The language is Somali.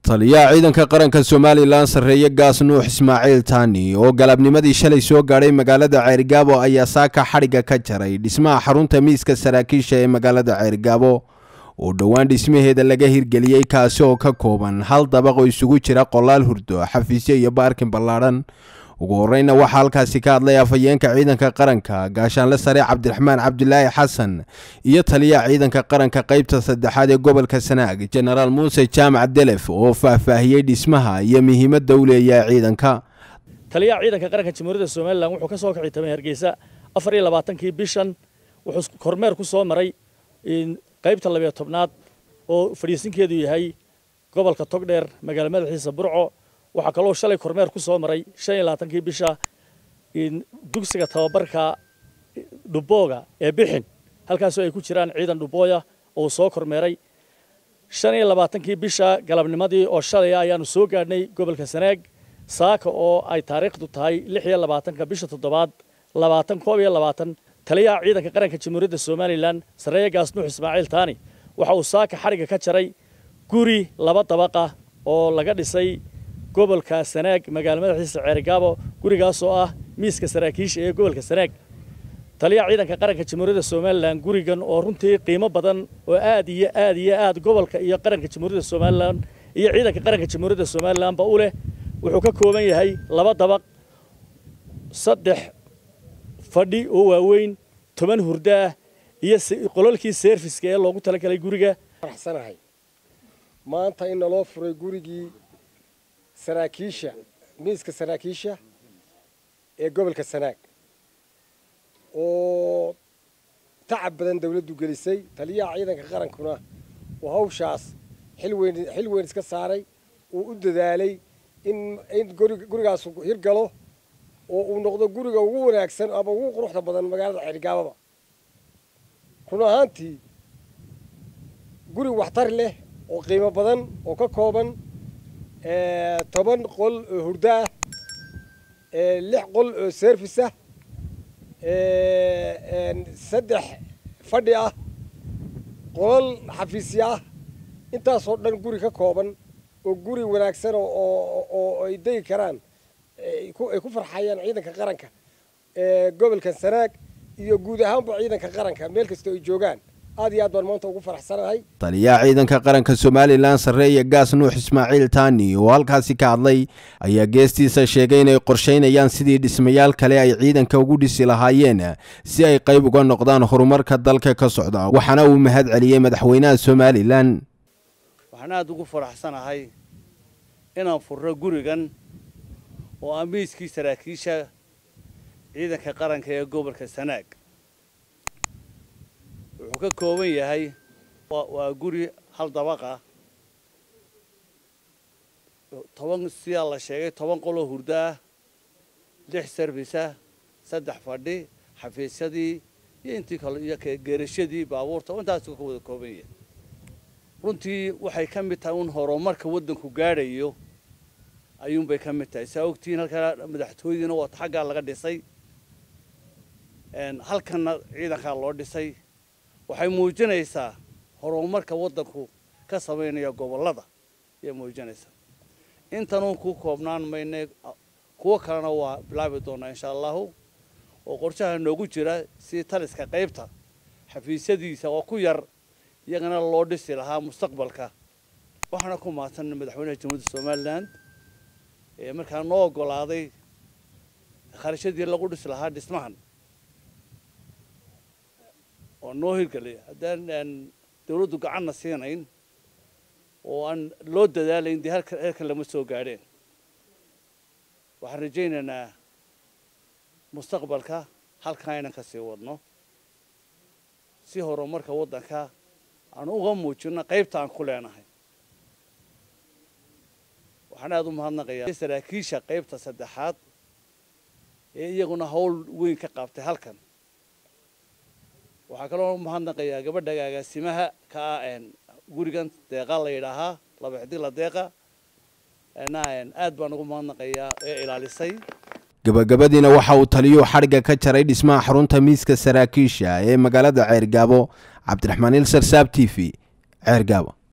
taliyaha ciidanka qaranka somalilan sarreeye gaas nuux ismaaciil taani oo galabnimadii shalay soo gaadhay magaalada ceerigaabo ayaa saaka xadhigga ka jaray dhismaha xarunta miiska saraakiisha ee magaalada ceerigaabo oo dhowaan dhismaheeda laga hirgeliyey kaasi oo ka kooban hal dabaq oo isugu jira qolaal hurdo xafiisyo iyo baarkin ballaadhan ugu horeyna waxaa halkaasi ka hadlay afhayeenka ciidanka qaranka gaashaanle sare cabdiraxmaan cabdilaahi xasan iyo taliyaha ciidanka qaranka qeybta saddexaad ee gobolka sanaag jenaraal muuse jaamac delef oo faahfaahiyey dhismaha iyo muhiimadda u leeyahay ciidanka taliyaha ciidanka qaranka jamhuuriyadda somalilan wuxuu ka soo kici tamay hargeysa afar iyo labaatankii bishan wuxuu kormeer ku soo maray qaybta labiyo tobnaad oo fadhiisinkeedu yahay gobolka togdheer magaala madaxiisa burco waxaa kaloo shalay kormeer ku soo maray shan iyo labaatankii bisha dugsiga tababarka dhubooga ee bixin halkaasoo ay ku jiraan ciidan dhubooya oo soo kormeeray shan iyo labaatankii bisha galabnimadii oo shalay ayaanu soo gaadhnay gobolka sanaag saaka oo ay taariikhdu tahay lix iyo labaatanka bisha toddobaad labaatan koob iyo labaatan taliyaha ciidanka qaranka jamhuuriyadda somalilan sarreeye gaas nuux ismaaciil taani waxa uu saaka xadhigga ka jaray guri laba dabaqa oo laga dhisay gobolka sanaag magaala madaxiisa ceerigaabo gurigaas oo ah miiska saraakiisha ee gobolka sanaag taliyaha ciidanka qaranka jamhuuriyadda somalilan gurigan oo runtii qiimo badan oo aad iyo aad iyo aad gobolka iyo qaranka jamhuuriyadda somalilan iyo ciidanka qaranka jamhuuriyadda somalilanba u leh wuxuu ka kooban yahay laba dabaq saddex fadhi oo waaweyn toban hurdo ah iyo qololkii seerfiska ee loogu talagalay guriga faraxsanahay maanta in naloo furay gurigii saraakiisha miiska saraakiisha ee gobolka sanaag oo tacab badan dawladdu gelisay taliyaha ciidanka qarankuna uu hawshaas xil weyn xil weyn iska saaray uu u dadaalay in in gurigaas hirgalo oo uu noqdo guriga ugu wanaagsan ama ugu quruxda badan magaalada ceerigaababa run ahaantii guri waxtar leh oo qiimo badan oo ka kooban toban qol oo hurdo ah lix qol oo service ah saddex fadhi ah qolal xafiisya ah intaasoo dhan guri ka kooban oo guri wanaagsan oo ay degi karaan ay ku farxayaan ciidanka qaranka gobolka sanaag iyo guud ahaanba ciidanka qaranka meel kastoo ay joogaan aad iyo aad baan maanta ugu faraxsanahay taliyaha ciidanka qaranka somalilan sarreeye gaas nuux ismaaciil taani oo halkaasi ka hadlay ayaa geestiisa sheegay inay qorsheynayaan sidii dhismayaal kale ay ciidanka ugu dhisi lahaayeen si ay qayb uga noqdaan horumarka dalka ka socda waxaana uu mahad celiyey madaxweynaha somalilan waxaan aada ugu faraxsanahay inaan furro gurigan oo ah miiskii saraakiisha ciidanka qaranka ee gobolka sanaag wuxuu ka kooban yahay waa guri hal dabaqa toban sidaa la sheegay toban qoloo hurdo ah lix serviceah saddex fadhi xafiisyadii iyo intii kale iyo geerashadii baabuurta intaasuu ka wada kooban yahay runtii waxay ka mid tahay un horumarka waddanku gaadhayo ayuunbay ka mid tahay saa ogtihiin halkaa madaxtooyadiina waa xaggaa laga dhisay halkanna ciidankaa loo dhisay waxay muujinaysaa horumarka waddanku ka samaynaya gobollada ayay muujinaysaa intanuun ku koobnaan mayne kuwo kalena waa bilaabi doonaa insha allahu oo qorshaha noogu jira si taliska qaybta xafiisyadiisa oo ku yar iyagana loo dhisi lahaa mustaqbalka waxaana ku mahadsan madaxweynaha jamhuuriyadda somalilan ee markaa noo oggolaaday kharashadii lagu dhisi lahaa dhismahan oo noo hirgelay haddaan dawladdu gacanna siinayn oo aan loo dadaalayn dee halkan halkan lama soo gaadheen waxaan rajaynaynaa mustaqbalka halkan aynan ka sii wadno si horumarka waddanka aan uga muujino qaybta aan ku leenahay waxaan aada u mahadnaqayaa saraakiisha qaybta saddexaad ee iyaguna hawl weyn ka qaabtay halkan waxaa kaloo mahadnaqayaa gabadha agaasimaha ka ah gurigan deeqa la yidhaahaa laba xidigla deeqa aad baan ugu mahadnaqayaa ee ilaalisay gabagabadiina waxa uu taliyuu xadhigga ka jaray dhismaha xarunta miiska saraakiisha ee magaalada ceergaabo cabdiraxmaan ilsar saab t v ceergaabo